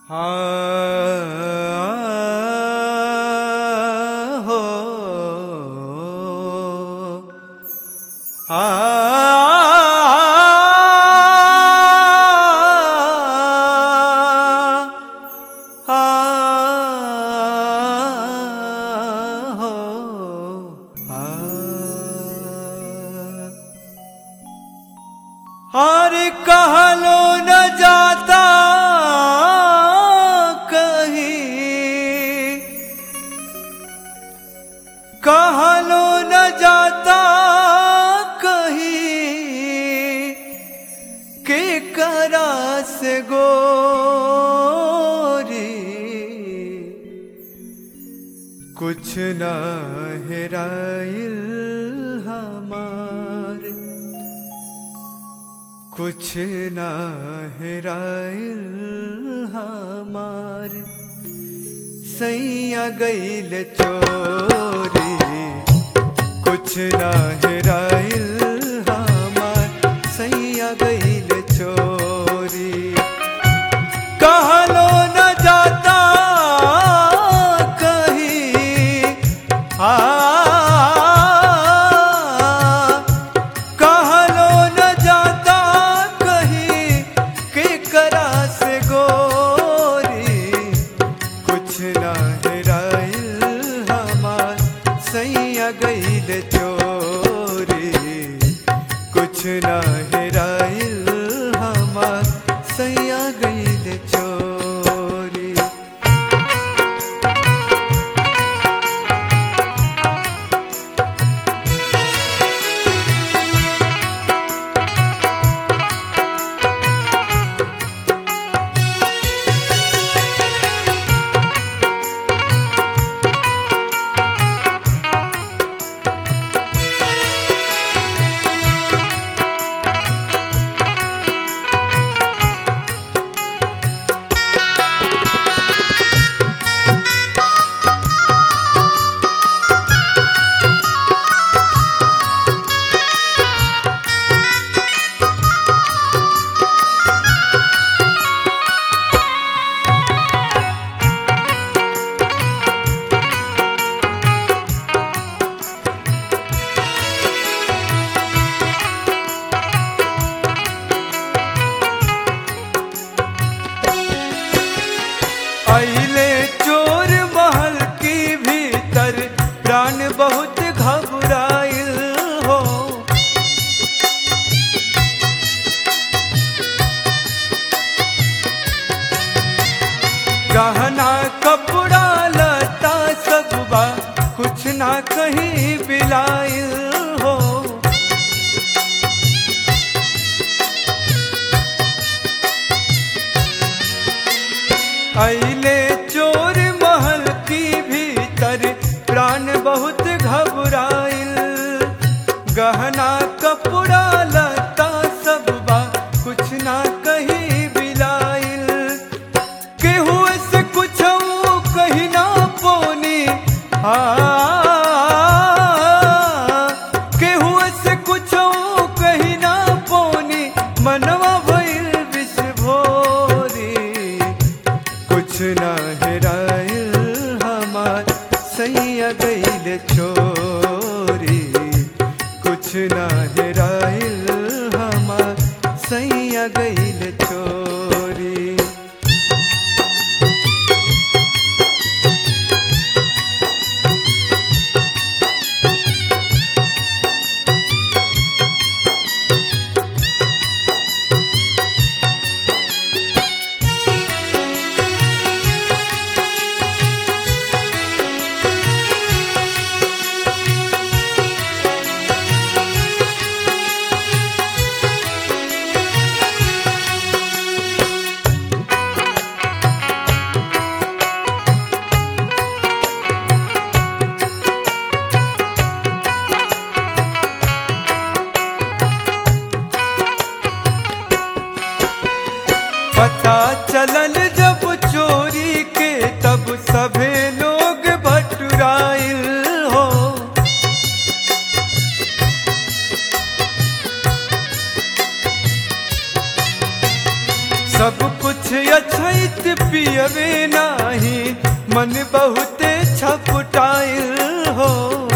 हाँ हो आ हो हर कहलो न जाता कहीं कहलो न जाता कहीं के करा से गोरी कुछ न हेराइल हमार कुछ न हेराइल हमार सैया गईल चोरी कुछ न हेराइल हमार सैया गईल चोरी कहलो न जाता कहीं आ कहलो न जाता कहीं के करा से गोरी कुछ न हेराइल हमार सैया गईल चोरी कुछ न हेराइल हमार सैया गईल चोरी अइले चोर महल की भीतर प्राण बहुत घबराइल हो गहना कपड़ा लता सब बा कुछ ना कहीं बिलाइल हो अइले चोर महल की भीतर प्राण बहुत घबराइल गहना कपड़ा लता सब बा कुछ ना कहीं बिलाइल केहू से कुछ कही ना पोनी आ केहू से कुछ कही ना पोनी मनवा भइल विषभोरी कुछ ना हेराइल हमार सैया गईल चोरी कुछ ना हेराइल हमार सैया गईल चोरी पता चलल जब चोरी के तब सभे लोग बटुराइल हो सब कुछ अछैत पिय मन बहुते छपटाइल हो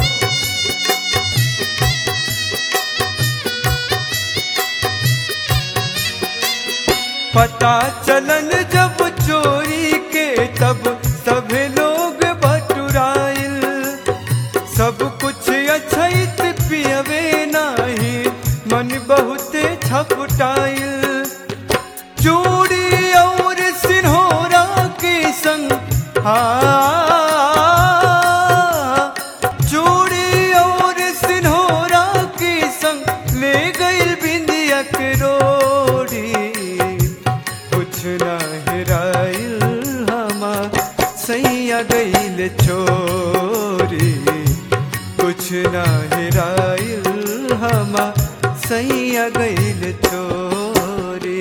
पता चलन जब चोरी के तब सभे लोग बटुराइल सब कुछ अछैत पियवे नाही मन बहुते छपटाइल चूड़ी और सिन्होरा के संग आ चूड़ी और सिन्होरा के संग ले गइल बिंदिया के रोड़ी कुछ ना हेराइल हमा सैया गइल चोरी कुछ ना हेराइल हमा सैया गइल चोरी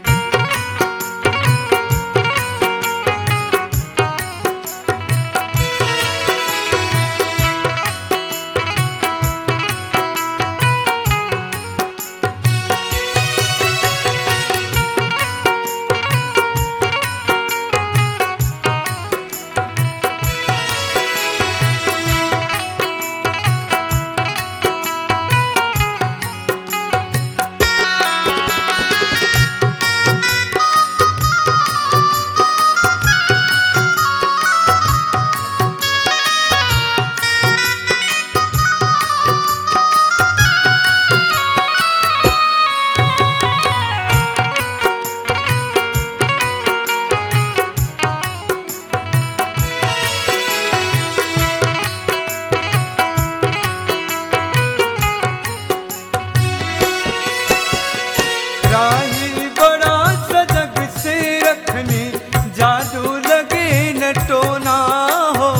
राही बड़ा सजग से रखनी जादू लगे न टोना हो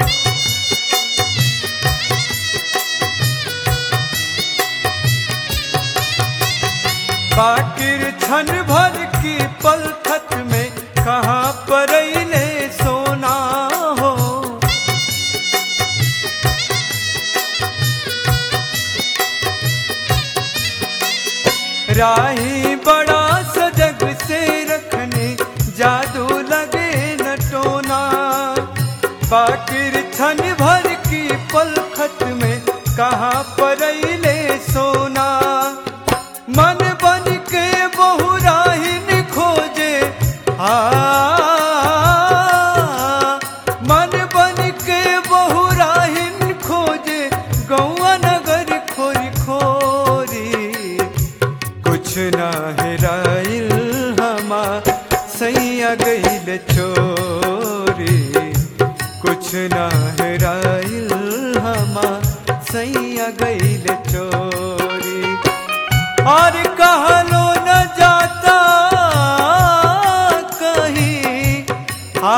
बाकिर छन भर की पलखत में कहाँ पर सोना हो राही बड़ा सजग से रखने जादू लगे न टोना बाकिर छन भर की पलखत में कहाँ पर सोना मन बन के बहु राहिन खोजे आ मन बन के बहु राहिन खोजे गौआ नगर खोरी खोरी कुछ ना हेराइल हमा सैया गइल चोरी कुछ ना हेराइल हमा सैया गइल चोरी और कहलो न जाता कहीं आ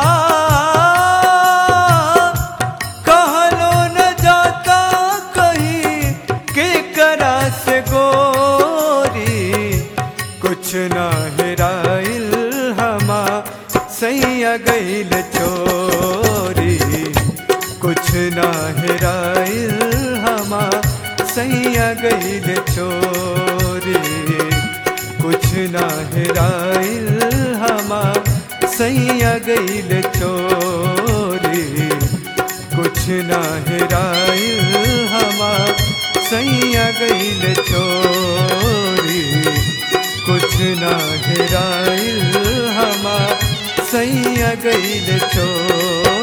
कहलो न जाता कहीं के करा से गोरी कुछ ना हेराइल हमा सैया गइल चोरी कुछ ना हेराइल हमा सैया गइल चोरी कुछ ना हेराइल हमा सैया गइल चोरी कुछ ना हेराइल हमा सैया गइल चोरी कुछ ना हेराइल हमा सैया गइल चोरी